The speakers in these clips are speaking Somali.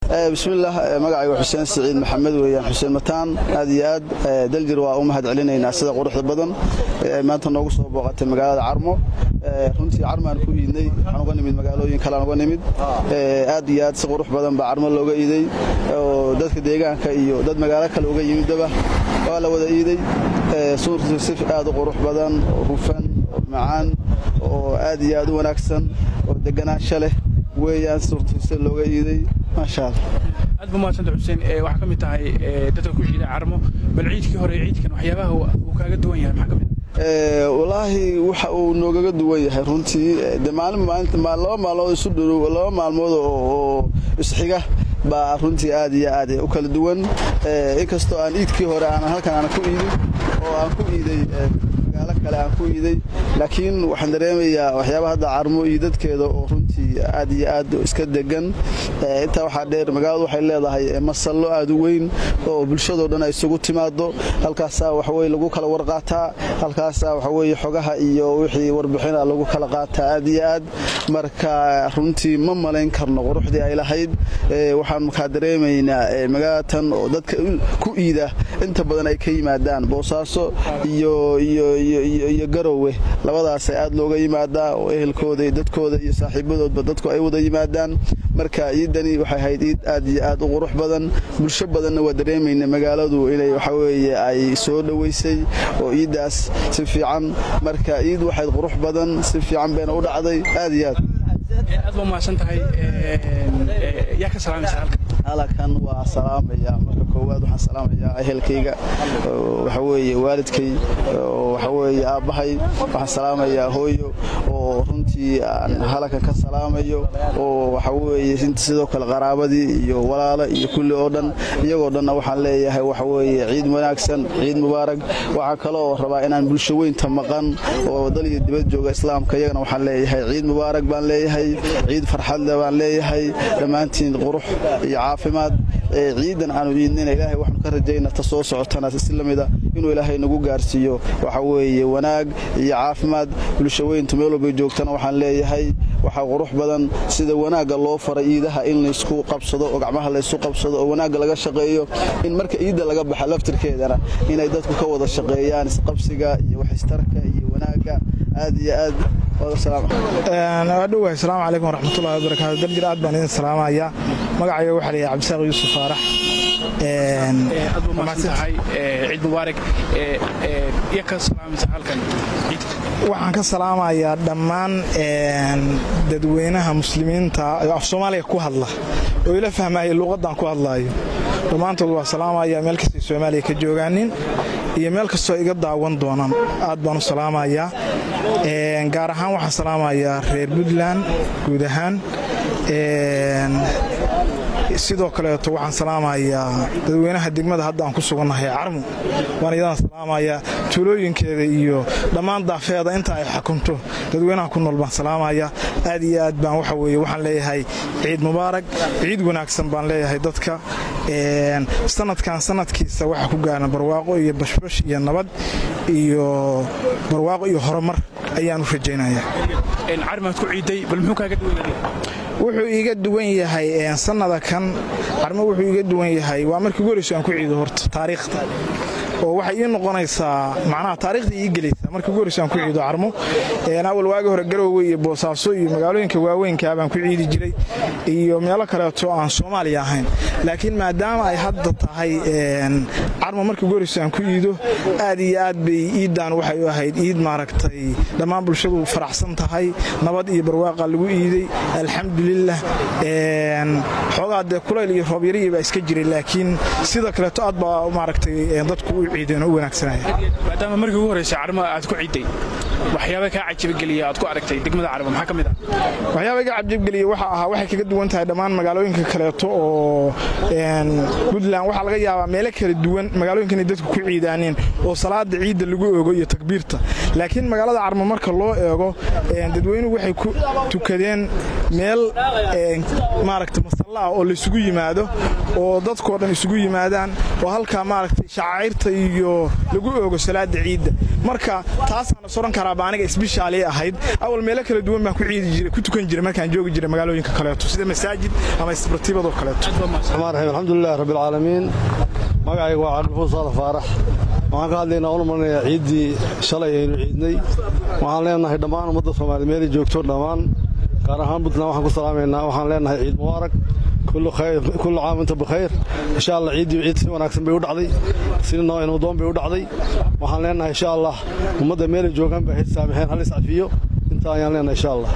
bismillaah magacayga xuseen siciid maxamed weeyaan xuseen mataan aad iyo aad daljir waa u mahad celinaynaa sida quruxda badan maanta noogu soo booqatay magaalada carmo runtii carmaan ku iidnay waxaan uga nimid magaalooyin kalean uga nimid aad iyo aad si qurux badan baa carmo looga iiday oo dadka deegaanka iyo dad magaalo kale uga yimidaba waa la wada iiday suurtii si aad u qurux badan oo hufan oo macaan oo aad iyo aad u wanaagsan oo deganaansho leh weeyaan suurtiisa looga iiday maasha allah aad buu mahadsanta xuseen waxaa ka mid tahay dadka ku ciida carmo bal ciidkii hore ciidkan waxyaabaha uu kaaga duwan yahay maxaa ka mid walaahi waxa uu noogaga duwan yahay runtii de maalin maalinta laba maalmood isu dhow laba maalmood oo isxiga baa runtii aad iyo aad u kala duwan inkastoo aan iidkii hore aan halkan aan ku iidin oo aan ku iiday magaalo kale aan ku iiday laakiin waxaan dareemayaa waxyaaba hadda carmo iyo dadkeeda oo runtii aad iyo aad iska degan intaa waxaa dheer magaaladu waxay leedahay masallo aad u weyn oo bulshadoo dhan ay isugu timaado halkaasaa waxaweye lagu kala warqaataa halkaasaa waxaweye xogaha iyo wixii warbixina lagu kala qaataa aad iyo aad marka runtii ma malayn karno quruxdii ay lahayd waxaan markaa dareemaynaa magaalatan oo dadka ku iida inta badan ay ka yimaadaan boosaaso iyo iyo garowe labadaasa aad looga yimaadaa oo ehelkooda iyo dadkooda iyo saaxiibadoodba dadku ay wada yimaadaan marka ciidani waxay ahayd ciid aad iyo aad u qurux badan bulsho badanna waa dareemayna magaaladu inay waxaweye ay soo dhoweysay oo ciiddaas si fiican marka ciid waxayd qurux badan si fiican bayna u dhacday aad iyo aad aad baa mahadsan tahay yaa ka salaamaysa halkan halkan waa salaamaya marka koowaad waxaan salaamayaa ehelkayga waxaweeye waalidkay waxaweeye aabbahay waxaan salaamayaa hooyo oo runtii aan halkan ka salaamayo oo waxaweeye sidoo kale qaraabadii iyo walaalo iyo kulli oo dhan iyagoo dhanna waxaan leeyahay waxaweeye ciid wanaagsan ciid mubaarag waxaa kaloo rabaa inaan bulsho weynta maqan oo dal iyo dibad jooga islaamka iyagana waxaan leeyahay ciid mubaarag baan leeyahay ciid farxadle baan leeyahay dhammaantiin qurux iyo caafimaad ciidan aanu iidnina ilaahay waxaanu ka rajayna ta soo socotana si lamida inuu ilaahay nagu gaarsiiyo waxa weeye wanaag iyo caafimaad bulsho weyntu meel walbay joogtana waxaan leeyahay waxaa qurux badan sida wanaagga loo fara iidaha in laysku qabsado oo gacmaha laysu qabsado oo wanaagga laga shaqeeyo in marka iidda laga baxa laftirkeedana inay dadku ka wada shaqeeyaan isqabsiga iyo waxistarka iyo wanaagga aad iyo aad dhowahay asalaamu calaykum waraxmatullahi wabarakaatu daljir aad baan idin salaamaya magacayga waxaa la yahay cabdisaaq yuusuf faarax aad buu mahadsan tahay ciid mubaarak ya ka salaamaysa halkan waxaan ka salaamayaa dhammaan dadweynaha muslimiinta af soomaaliga ku hadla oo ila fahmaya luuqaddan ku hadlaayo dhammaantood waa salaamaya meel kastay soomaaliya ka joogaanin iyo meel kastoo iga daawan doonaan aad baan u salaamayaa gaar ahaan waxaan salaamayaa reer puntland guud ahaan sidoo kaleeto waxaan salaamayaa dadweynaha degmada hadda aan ku sugannahay carmo waan iyadana salaamayaa tuulooyinkeeda iyo dhammaan daafeeda inta ay xukunto dadweynaha ku nool baan salaamayaa aad iyo aad baan waxa weye waxaan leeyahay ciid mubaarag ciid wanaagsan baan leeyahay dadka sanadkan sanadkiisa waxaa ku gaaran barwaaqo iyo bashbash iyo nabad iyo barwaaqo iyo horumar ayaan u rajaynayaa carmaad ku ciiday bal muxuu kaaga duwan yahay wuxuu iiga duwan yahay sannada kan carmo wuxuu iiga duwan yahay waa markii ugu horeyso aan ku ciido horta taariikhda oo waxay ii noqonaysaa macnaha taarikhda ii gelaysaa markii ugu horeyso aan ku ciido carmo awal waagi hore garoowe iyo boosaaso iyo magaalooyinka waaweynkaa baan ku ciidi jiray iyo meelo kaleeto aan soomaaliya ahayn laakiin maadaama ay hadda tahay carmo markii ugu horeyso aan ku iido aad iyo aad bay iiddaan waxay u ahayd iid maaragtay dhammaan bulshadu faraxsan tahay nabad iyo barwaaqa lagu iiday alxamdulilah xoogaa dee kulayl iyo roobyariyi baa iska jiray laakiin sida kaleeto aad baa maaragtay dadku u ciideen oo u wanaagsanaya maadaama markii ugu horeysa carmo aad ku ciiday waxyaaba kaa cajabgeliya aad ku aragtay degmada carmo maxaa ka mid ah waxyaaba iga cajabgeliya waxa ahaa waxay kaga duwan tahay dhammaan magaalooyinka kaleeto oo puntland waxaa laga yaabaa meelo kala duwan magaalooyinka inay dadku ku ciidaaneen oo salaada ciidda lagu eego iyo takbiirta laakiin magaalada carmo marka loo eego dadweynuhu waxay ku tukadeen meel maaragta allah oo laysugu yimaado oo dadkoo dhan isugu yimaadaan oo halkaa maaragtay shacairta iyo lagu oogo salaada ciidda marka taasaana soran karaaba aniga isbishaalii ahayd awal meelo kala duwan baan ku ciidi jiray ku tukan jiray markaan joogi jiray magaalooyinka kaleeto sida masaajid ama isbartiibadoo kaleeto raxmaan raxiim alxamdulilahi rabbi alcaalamiin magacayga waa cabdilfuur saalax faarax waxaan ka hadlaynaa una marnayaa ciiddii shalay aynu ciidnay waxaan leenahay dhammaan ummadda soomaaliya meelay joogto dhammaan gaar ahaan puntland waxaan ku salaamaynaa waxaan leenahay ciid mubaarak kullu caam inta bikhayr insha allah ciiddii ciid si wanaagsan bay u dhacday si nabdoon bay u dhacday waxaan leenahay insha allah ummadda meelay joogaan bay hayd saamixeen hal iscafiyo intaa ayaan leenahay insha allah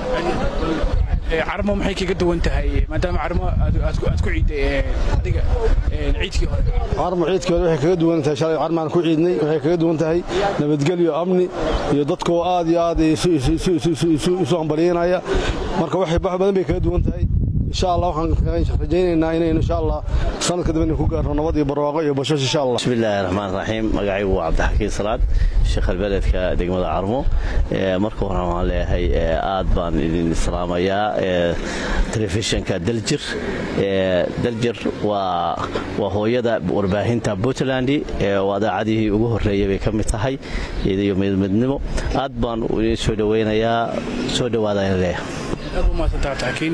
carmo maxay kaga duwan tahay maadaama carmo aad ku ciidday adiga ciidkii hore carmo ciidkii hore waxay kaga duwan tahay shalay carmaan ku ciidnay waxay kaga duwan tahay nabadgelyo amni iyo dadkoo aad iyo aad isu hambalyeynaya marka waxay bax badan bay kaga duwan tahay insha allah waxaan rajaynaynaa inaynu insha allah sanadka dambe ku gaarno nabad iyo barwaaqo iyo bashash insha allah bismillahi raxmaan raxiim magacaygu waa cabdixakiin salaad sheekhal beledka degmada carmo marka hore waxaan leeyahay aad baan idin islaamayaa telefishinka daljir daljir waa hooyada warbaahinta puntland waa daacadihii ugu horreeyay bay ka mid tahay iyo midmidnimo aad baan idin soo dhowaynayaa soo dhowaadaan leeyahay aad u mahadsantaa taakiin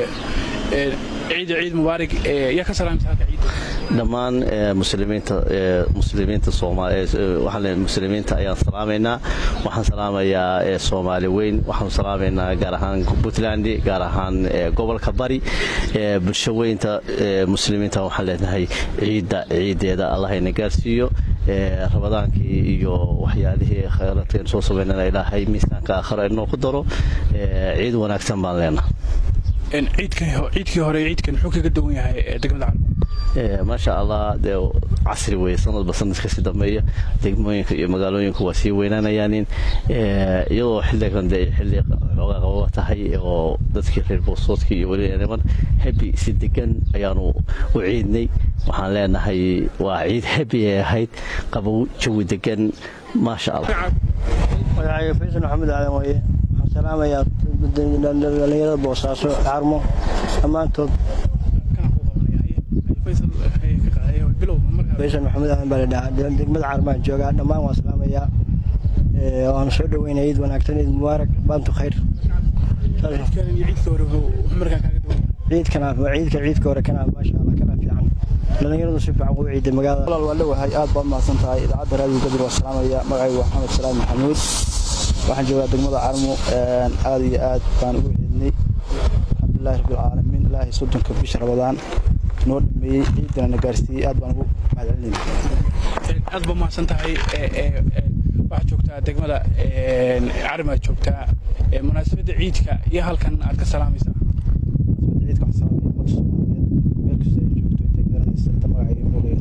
ciida ciid mubaarig yaa ka salaamta halka ciidda dhammaan muslimiinta muslimiinta soomaaliya muslimiinta ayaan salaamaynaa waxaan salaamayaa soomaali weyn waxaan salaamaynaa gaar ahaan puntland gaar ahaan gobolka bari bulsho weynta muslimiinta waxaan leenahay ciidda ciiddeeda allahayna gaarsiiyo rabadaankii iyo waxyaalihii khayraadkeen soo samaynana ilaahay miisaanka aakhira inoo ku daro ciid wanaagsan baan leenahay ciidkii hore ciidkan muxuu kaga duwan yahay degmada carmo maasha allah dee casri weye sanadba sanadka si dambeeya degmooyinka iyo magaalooyinku waa sii weynaanayaanin iyadoo xilligan dee xilli xoogaa qababa tahay oo dadkii reer boosoodkii iyo weli niman hebi si degan ayaanu u ciidnay waxaan leenahay waa ciid hebi ay ahayd qabow jawi degan maasha allah magacayga faysal maxamed aadan waye waxaan salaamayaa dhallinyarada boosaaso carmo dhammaantood faysal maxamed aadan baa la dhahaa degmada carmaan joogaa dhammaan waan salaamayaa waan soo dhoweynaya ciid wanaagsan ciid mubaarak baantu khayr ciidkana ciidka ciidka hore kana maasha allah kana fiican dhallinyaradu si fiican ugu ciiday magaalada walaal waa dhawahay aad baad mahadsan tahay idaacadda raadiyo gadir waa salaamaya magacaygu waa maxamed salaam maxamuud waxaan joogaa degmada carmo aad iyo aad baan ugu ciidnay alxamdulilahi rabbilcaalamiin ilaahay soddonka bisha rabadaan noo dhameeyey ciidana na gaarsiiyey aad baan ugu mahadcelinayna aad baa mahadsan tahay waxaad joogtaa degmada carmaad joogtaa munaasabadda ciidka iyo halkan aad ka salaamaysaa ciidka waxaan salaamaya ummadda soomaaliyeed meel kasta ay joogto intay garanaysa inta magacayga moogaya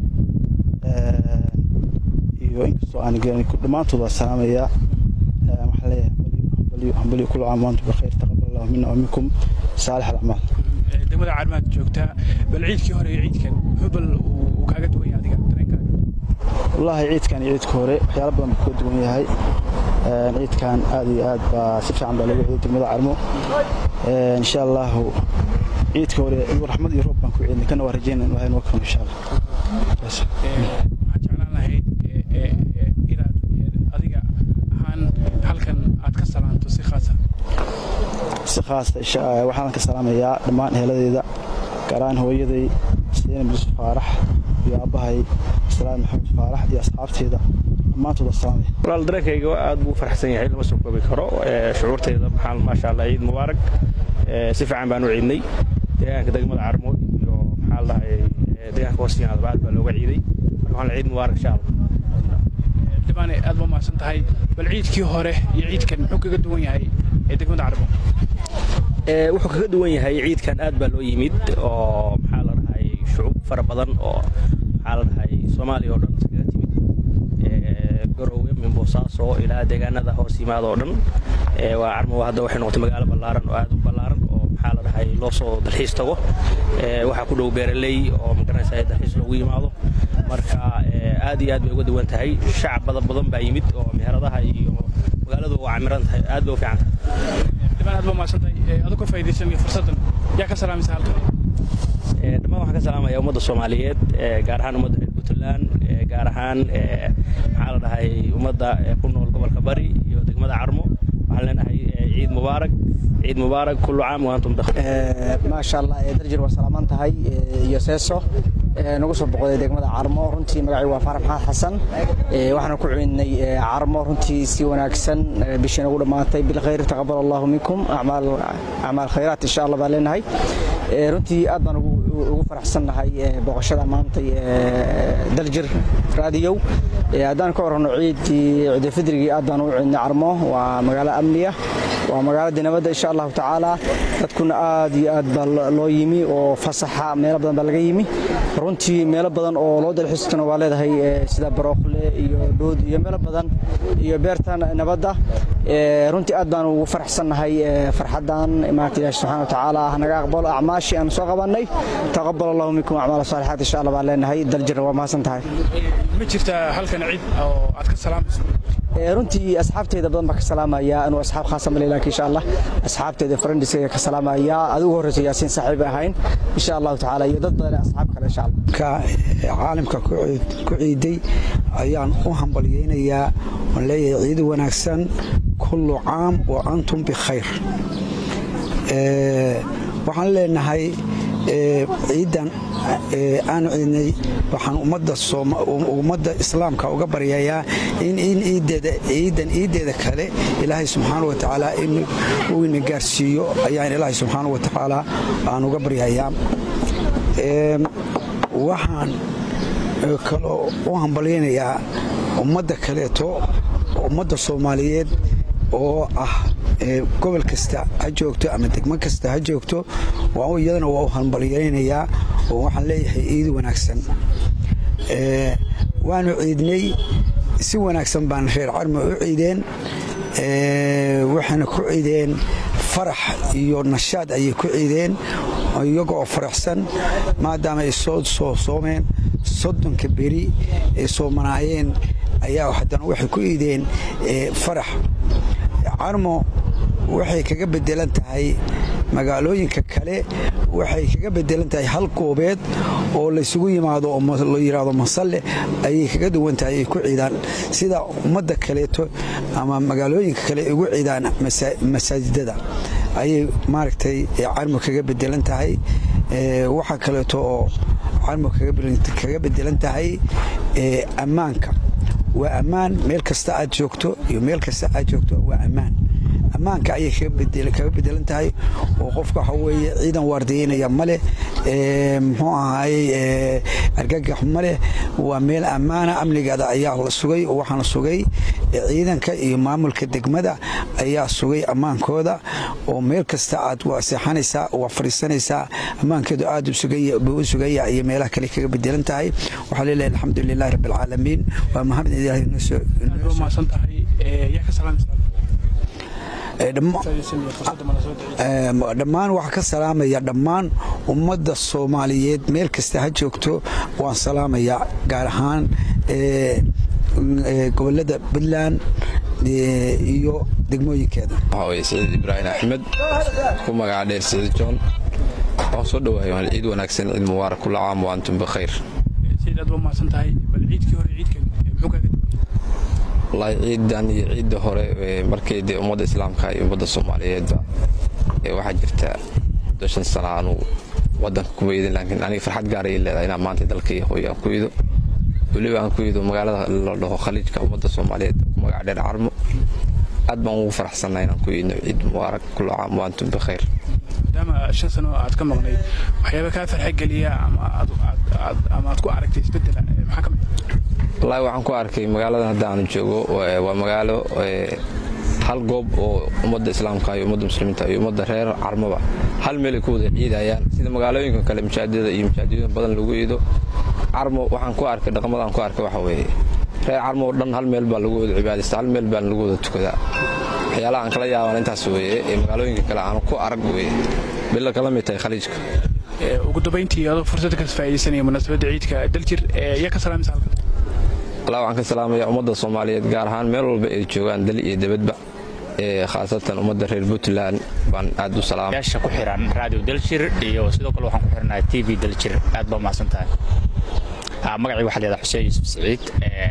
taqaano iyo inkastoo aan garanay dhammaantood waa salaamayaa waxaan leeyahay hambalyo hambalyo kul caam waantum bikhayr taqabbal allahu minna wa minkum saalix alacmaal degmada carmaad joogtaa bal ciidkii hore iyo ciidkan muxuu bal uu kaaga duwan yahay adiga dareenkaaga wallaahi ciidkan iyo ciidka hore waxyaalo badan buu ka duwan yahay ciidkan aad iyo aad baa si fiican baa lagu ciiday degmada carmo insha allahu ciidka hore raxmad iyo roob baan ku ciidnay kana waa rajeynaa in ilahay noo karo insha allah waxaan jeclaan lahayd inaad adiga ahaan halkan aad ka salaanto si khaasa si khaasta waxaan ka salaamayaa dhammaan eheladeyda gaar ahaan hooyaday seenab yusuf faarax iyo aabbahay salaam maxamed faarax iyo asxaabteeda dhammaantood waa salaamaya walaal dareenkayga aad buu faraxsan yahay lama soo koobi karo shucuurtayda maxaa maasha allah ciid mubaarak si fiican baan u ciidnay deegaanka degmada carmo iyo maxaa la dhahay deegaanka hoostiyaanadaba aad baa looga ciiday marka waxaan ciid mubaarak insha allah dhibaane aad baa mahadsan tahay bal ciidkii hore iyo ciidkan muxuu kaga duwan yahay ee degmada carmo wuxuu kaga duwan yahay ciidkan aad baa loo yimid oo maxaa la dhahay shucuub fara badan oo maxaa la dhahay soomaaliya oo dhan iskaga timid garowe min boosaaso ilaa deegaanada hoos yimaada oo dhan waa carmo hadda waxay noqotay magaalo ballaaran oo aad u ballaaran oo maxaa la dhahay loo soo dalxiis tago waxaa ku dhow beeraley oo magaranaysa dalxiis loogu yimaado marka aad iyo aad bay uga duwan tahay shacab badan badan baa yimid oo meheradaha iyo magaaladu waa camiran tahay aad bay u fiican tahay dhibaan aad baa mahadsan tahay aduu ka faa'iidaysanaya fursaddan yaa ka salaamaysa halkan salaamaya ummadda soomaaliyeed gaar ahaan ummadda reer puntland gaar ahaan maxaa la dhahay ummadda ku nool gobolka bari iyo degmada carmo waxaan leenahay ciid mubaarak ciid mubaarak kullu caam wa antum bikhair maasha allah darjir waa salaaman tahay iyo seeso nagu soo boqoday degmada carmo runtii magacii waa faarax maxamed xasan waxaana ku ciidnay carmo runtii si wanaagsan bishii nagu dhammaatay bilkhayr taqabal allahu minkum acmaal khayraat insha allah baan leenahay runtii aad baan ugu faraxsannahay boqoshada maantay daljir raadiyow haddaan ka warrano ciidii ciidulfidrigii aad baan u ciidnay carmo waa magaalo amniya waa magaaladii nabadda insha allahu tacaala dadkuna aad iyo aad baa loo yimi oo fasaxa meelo badan baa laga yimi runtii meelo badan oo loo dalxiistana waa leedahay sida barookle iyo dhood iyo meelo badan iyo beerta nabadda runtii aad baan ugu faraxsannahay farxaddan maarata ilaahi subxana watacaala naga aqbalo acmaashii aan soo qabannay taqabal allahu minkum acmaal saalixaat insha allah baan leenahay daljirna waa mahadsan tahay ma jirtaa halkan ciid oo aad ka salaamayso runtii asxaabteyda badan baa ka salaamaya anuu asxaab khaasa male laakiin insha allah asxaabteyda friendiska ka salaamaya adigu horreysa yaasiin saaxiib ahayn insha allahu tacaala iyo dad badan asxaab kale insha allah ka caalamka ku ciiday ayaan u hambalyeynayaa oon leeyahay ciid wanaagsan kullu caam wa antum bikhayr waxaan leenahay ciidan aanu ciidnay waxaan ummadda islaamka uga baryayaa in ciidan iideeda kale ilaahay subxaana wa tacaala uu ina gaarsiiyo ayaan ilaahay subxaana wa tacaala aan uga baryayaa waxaan kaloo u hambalyaynayaa ummadda kaleeto ummadda soomaaliyeed oo ah gobol kasta ha joogto ama degmo kasta ha joogto iyadana waa u hambalyaynayaa oo waxaan leeyahay ciid wanaagsan waanu ciidnay si wanaagsan baan reer carmo u ciideen waxayna ku ciideen farax iyo nashaad ayay ku ciideen iyagoo faraxsan maadaama ay soo soo soomeen soddonka beri ay soomanaayeen ayaa haddana waxay ku ciideen farax carmo waxay kaga bedelan tahay magaalooyinka kale waxay kaga bedelan tahay hal goobeed oo laysugu yimaado oo la yidhaahdo masalle ayay kaga duwan tahay ay ku ciidaan sida ummadda kaleeto ama magaalooyinka kale ay ugu ciidaan masaajidada ayay maaragtay carmo kaga bedelan tahay waxaa kaleeto oo carmo kaga bedelan tahay ammaanka waa ammaan meel kasta aad joogto iyo meel kasta aad joogto waa ammaan ammaanka ayay kaga bedelan tahay oo qofka waxa weeye ciidan waardiyeynaya maleh muxuu ahaayey argagax maleh waa meel ammaana amnigeeda ayaa la sugay oo waxaana sugay ciidanka iyo maamulka degmada ayaa sugay ammaankooda oo meel kasta aad waa seexanaysaa waa fadhiisanaysaa ammaankeedu aad buu u sugaya iyo meelaha kale kaga bedelan tahay waxaa leelahay alxamdu lilahi rabbi alcaalamiin waa mahad ilaahay maasan tahay yaa ka salaamaysaa dhammaan waxaa ka salaamaya dhammaan ummadda soomaaliyeed meel kasta ha joogto waan salaamayaa gaar ahaan gobolada puntland iyo degmooyinkeeda waxaa weye saciid ibraahim axmed ku magaca dheer saciid john waan soo dhawahay waan ciid wanaagsan ciid mubaarak kula caam wa antum bikhayr sayid aad waa mahadsan tahay bal ciidkii hore ciidkan muxuu kaaga wallaahi ciidan iyo ciidda hore markay dee ummadda islaamka iyo ummadda soomaaliyeedba waxaa jirta muddo shan sana aanu wadanka kuma idin laakiin aniga farxad gaara ii leedahay inaan maanta dalkaiyo hooyo aan ku ido weliba aan ku ido magaalada la dhaho khaliijka ummadda soomaaliyeed ku magaca dheer carmo aad baan ugu faraxsannahay inaan ku idno ciid mubaarak kullu caam wa antum bikhayr maadaama shan sano aad ka maqnayd waxyaaba kaa farxa geliya ama aad ku aragtay isbedela maxaa ka mid wallaahi waxaan ku arkay magaaladan hadda aanu joogo waa magaalo hal goob oo ummadda islaamka iyo ummadda muslimiinta iyo ummadda reer carmoba hal meel ay ku wada ciidayaan sida magaalooyinka kale masaajidada iyo masaajidooyin badan lagu iido carmo waxaan ku arkay dhaqmadaan ku arkay waxa weeye reer carmo oo dhan hal meel baa lagu wada cibaadaysta hal meel baan lagu wada tukadaa waxyaalaha aan kala yaabaan intaas weeye ee magaalooyinka kale aanu ku arag weeye bila kala mid tahay khaliijka ugu dambayntii adoo fursad ka faa'iidaysanaya munaasabadda ciidka daljir yaa ka salaamaysa halkan allah waxaan ka salaamaya ummadda soomaaliyeed gaar ahaan meel walba ay joogaan dali iyo debadba khaasatan ummadda reer puntland baan aad u salaamay yaasha ku xiran radio daljir iyo sidoo kale waxaan ku xiranahay t v daljir aad baa umahadsan tahay magacii waxaa leedahay xuseen yuusuf saciid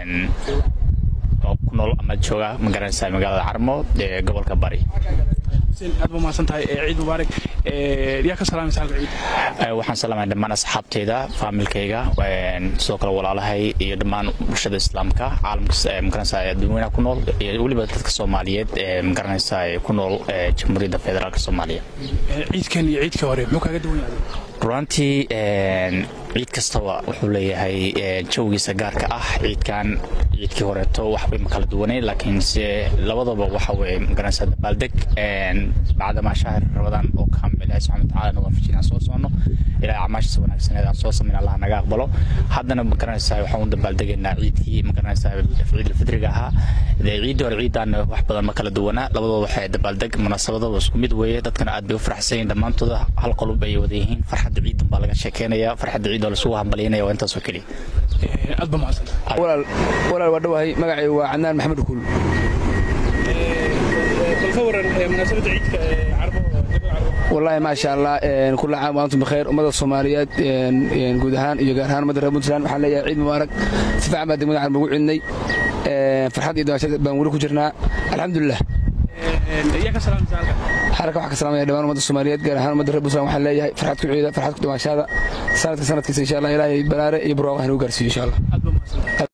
oo ku nool ama jooga ma garanaysaa magaalada carmo ee gobolka bari aad ba mahadsan tahay ciid mubaarak yaa ka salaamaysa halka ciid waxaan salaamaya dhammaan asxaabteyda faamilkayga sidoo kale walaalahay iyo dhammaan bulshada islaamka caalamka magaranaysaa adduunyanaha ku nool iyo weliba dadka soomaaliyeed ee magaranaysaa ku nool jamhuuriyadda federaalka soomaaliya ciidkan iyo ciidkii hore muxuu kaaga duwan yahay runtii ciid kastaba wuxuu leeyahay jawgiisa gaarka ah ciidkan ciidkii horeeto waxbay ma kala duwanay laakiinse labadaba waxa weye magaranaysaa dabaaldeg bacdamaa shaahir rabadaan oo kaamil ilahi subxana watacaala naga fajinaan soo soono ilahay acmaashiisa wanaagsaneed aan soo samayn allah naga aqbalo haddana magaranaysaa waxaan u dabaaldegaynaa ciidkii magaranaysaa ciidul fidriga ahaa ciiddii hore ciidan wax badan ma kala duwanaa labadooda waxay dabaaldeg munaasabadooda isku mid weeye dadkana aad bay u faraxsan yihin dhammaantooda hal qolub ay wada yihiin farxadda ciidan baa laga sheekeynaya farxadda ciidoo lasugu hambalyaynaya waa intaasoo keliya aad ba mahadsan walaal waa dhawahay magacay waa cadnaan maxamed dhukuul balka waran munaasabadda ciidka carbo wallaahi maasha allah kulla caam waantum bikheer ummadda soomaaliyeed guud ahaan iyo gaar ahaan ummadda reer puntland waxaan leeyahay ciid mubaarak si fiican baa degmada carmo ugu ciidnay farxad iyo dawaashad baan weli ku jirnaa alxamdulilah yaa ka salaamaysa halka xaraka waxaa ka salaamaya dhammaan ummadda soomaaliyeed gaar ahaan ummadda reer puntland waxaan leeyahay farxad ku ciida farxad ku dhawaashaada sanadka sanadkiisa insha allah ilaahay balaare iyo barwaaqo ha nagu gaarsiiyo insha allah